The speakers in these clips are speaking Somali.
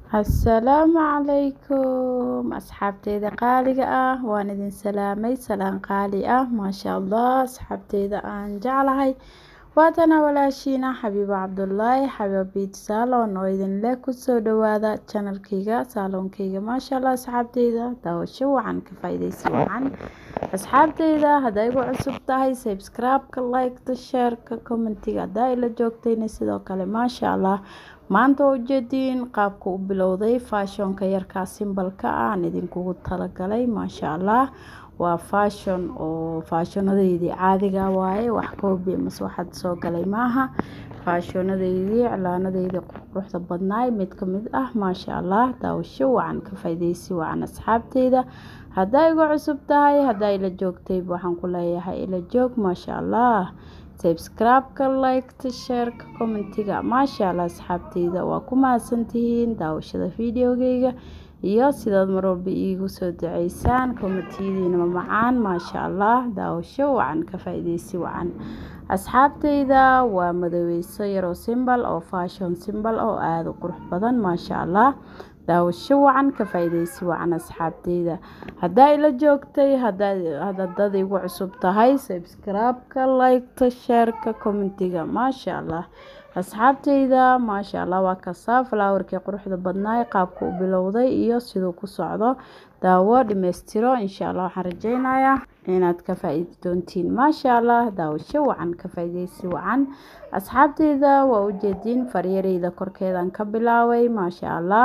Assalaamu calaykum asxaabteyda qaaliga ah waan idin salaamay salaan qaali ah maasha allah asxaabteyda aan jeclahay waatana walaashiina xabiibo cabdulaahi xabiibo biit saalon oo idin leh kusoo dhawaada janalkayga saaloonkayga maasha allah asxaabteyda daawasho wacan ka faa-ideysi wacan asxaabteyda hadday igu cusub tahay subscribe-ka like-ta share-ka commentiga haddaa ila joogtayna sidoo kale maasha allah maanta oo ujeediin qaabka u bilowday faashonka yarkaa simbalka ah aan idinkugu talagalay maasha allah waa faashon oo faashonadeydii caadiga waaye wax koobi mase waxaad soo galay maaha faashonadeydii iclaanadeydii quruxda badnaay mid ka mid ah maasha allah daawasho wacan ka faa-ideysi wacan asxaabteyda haddaa igu cusub tahay haddaa ila joogtayba waxaan ku leeyahay ila joog maasha allah subscribe-ka like-ta share-ka commentiga maasha allah asxaabteyda waa ku mahadsantihiin daawashada videogeyga iyo sidaad marwalba iigu soo duceysaan commentiyadiina macaan maasha allah daawasho wacan ka faa-ideysi wacan asxaabteyda waa madoweyso yaroo simbal oo faashon simbal oo aada u qurux badan maasha allah daawasho wacan ka faa-ideysi wacan asxaabteyda haddaa ila joogtay hadad igu cusub tahay subscribe-ka like-ta share-ka commentiga maasha allah asxaabteyda maasha allah waa kasaa falaawarkii quruxda badnaay qaabka u bilowday iyo siduu ku socdo daawo dhimeystiro insha allah waxaan rajeynayaa inaad ka faa-iidi doontiin maasha allah daawasho wacan ka faa-ideysi wacan asxaabteyda waa ujeediin faryareyda korkeedan ka bilaabay maasha allah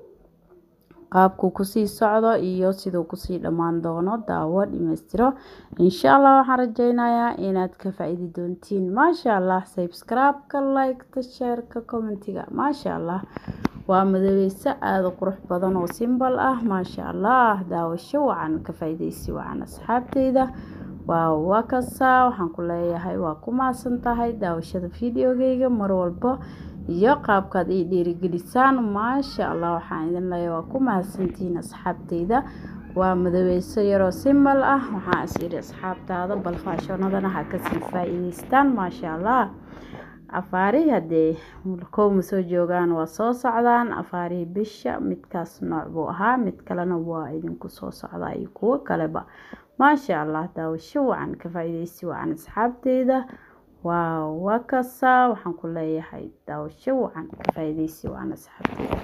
qaabkuu kusii socdo iyo siduu kusii dhammaan doono daawo dhimeystiro insha allah waxaan rajeynayaa inaad ka faa-iidi doontiin maasha allah subscribe-ka like-ta share-ka commentiga maasha allah waa madoweyso aada qurux badan oo simbal ah maasha allah daawasho wacan ka faa-ideysi wacan asxaabteyda waa waa kasaa waxaan ku leeyahay waa ku mahadsan tahay daawashada videogeyga mar walbo iyo qaabkaad ii dhiirigelisaan maasha allah waxaan idin leeyahay waa ku mahadsantihiin asxaabteyda waa madoweyso yaroo simbal ah waxaan is yidhi asxaabtaada bal faashonadana ha kasii faa-iideystaan maasha allah afaarihi haddee kowma soo joogaan waa soo socdaan afaarihii bisha midkaas nooc buu ahaa mid kalena waa idinku soo socdaa iyo kuwo kaleba maasha allah daawasho wacan ka faa-ideysi wacan asxaabteyda waa waa kasaa waxaan ku leeyahay daawasho wacan ka faa-ideysi wacan asxaabteyda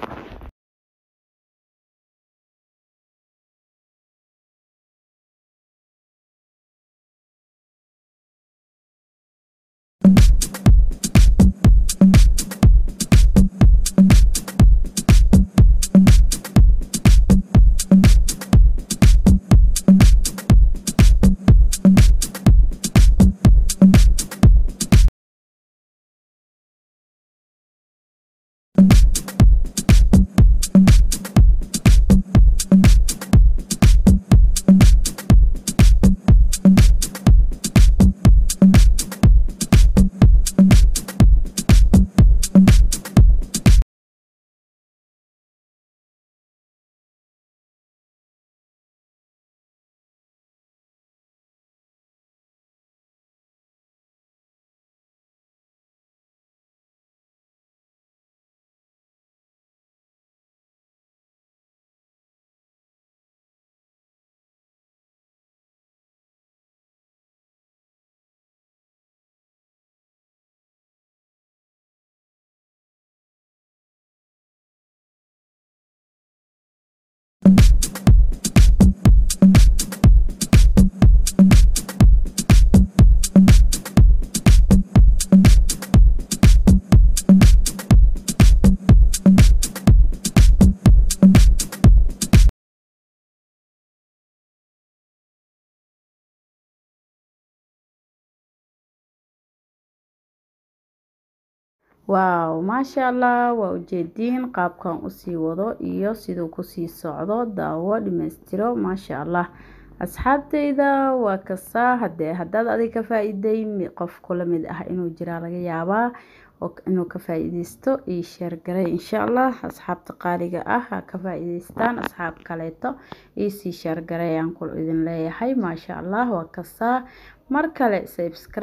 waaw maasha allah waa ujeediin qaabkan usii wado iyo siduu kusii socdo daawo dhimeystiro maasha allah asxaabteyda waa kasaa hadee haddaad adiga ka faa-iiday qof kula mid ah inuu jiraa laga yaabaa inuu ka faa-iideysto io sheergaray insha allah asxaabta qaaliga ah ha ka faa-iideystaan asxaab kaleeto iosii sheergaray ayaan ku idin leeyahay maasha allah waa kasaa mar kale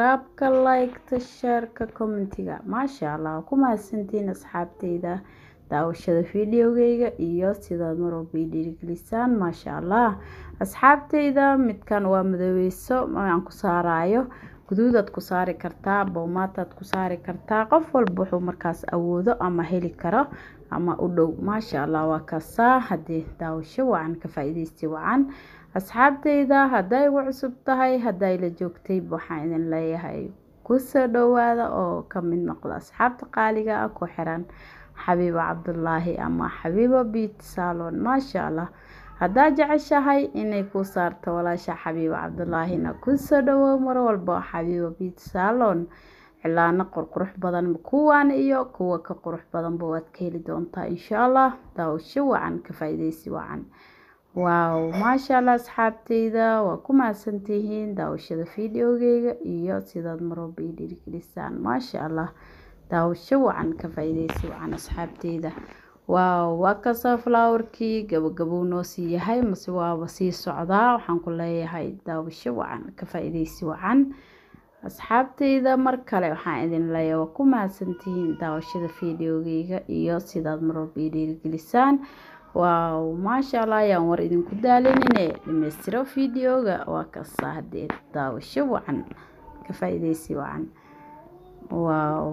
subscribe-ka like-ta share-ka commentiga maasha allah ku mahadsantiin asxaabteyda daawashada fideogeyga iyo sidaad marwalba ii dhiirigelisaan maasha allah asxaabteyda midkan waa madoweyso aan ku saarayo guduudaad ku saari kartaa boomaataad ku saari kartaa qof walba wuxuu markaas awoodo ama heli karo ama u dhow maasha allah waa kaasaa haddii daawasho wacan ka faa-ideysti wacan asxaabteyda hadday igu cusub tahay hadday la joogtay waxaan idin leeyahay kusoo dhowaada oo ka mid noqda asxaabta qaaliga ah ku xiran xabiibo cabdulaahi ama xabiibo biit salon maasha allah haddaad jeceshahay inay kuu saarto walaasha xabiibo cabdulaahina kusoo dhawow mar walba xabiibo biit salon cilaano qurqurux badan kuwan iyo kuwa ka qurux badanba waad ka heli doontaa insha allah daawasho wacan ka faa-ideysi wacan waaw maasha allah asxaabteyda waa ku mahadsantihiin daawashada fideogeyga iyo sidaad marwalba ii dhiirigelisaan maasha allah daawasho wacan ka faa-ideysi wacan asxaabteyda waaw waa kasoo flowerkii gabagabou noo sii yahay mase waaba sii socdaa waxaan ku leeyahay daawasho wacan ka faa-ideysi wacan asxaabteyda mar kale waxaan idin leeyahay waa ku mahadsantihiin daawashada fideogeyga iyo sidaad marwalba ii dhiirigelisaan waaw maasha allah ayaan war idinku daalinine dhameystiro fideoga waa kasaa hadee daawasho wacan ka faa-ideysi wacan waaw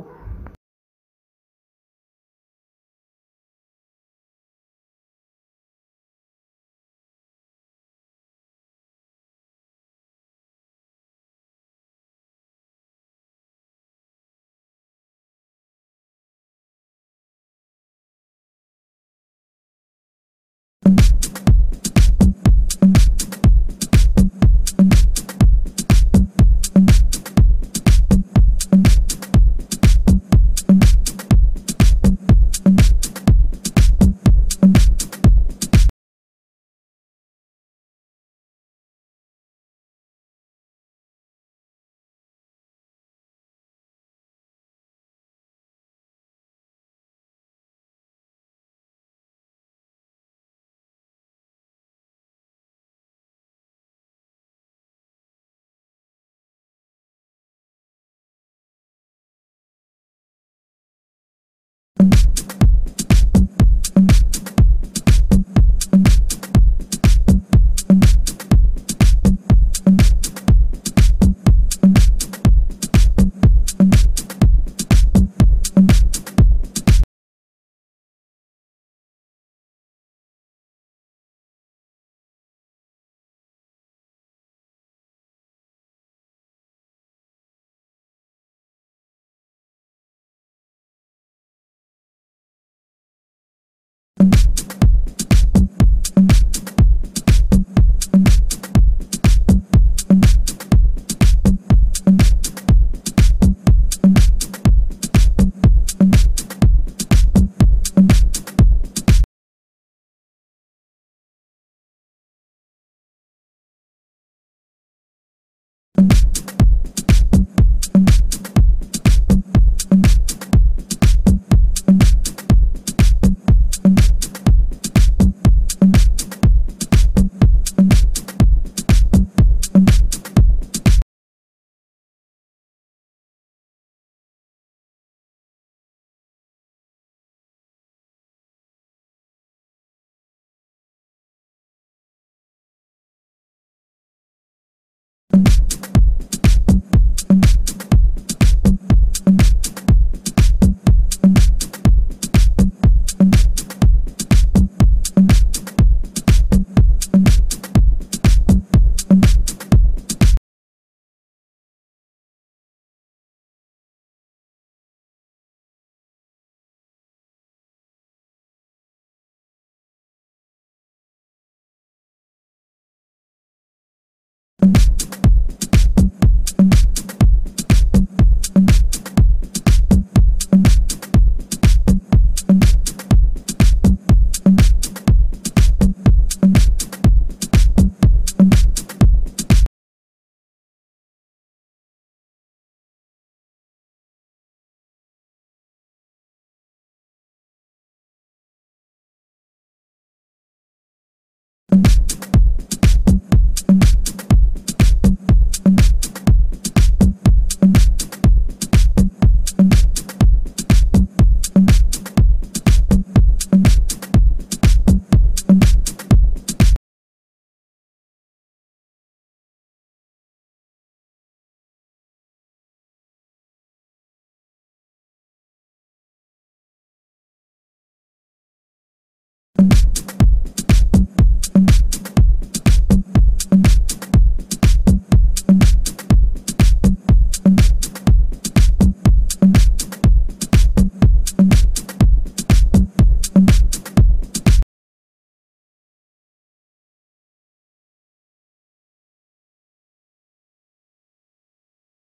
wabarakaatu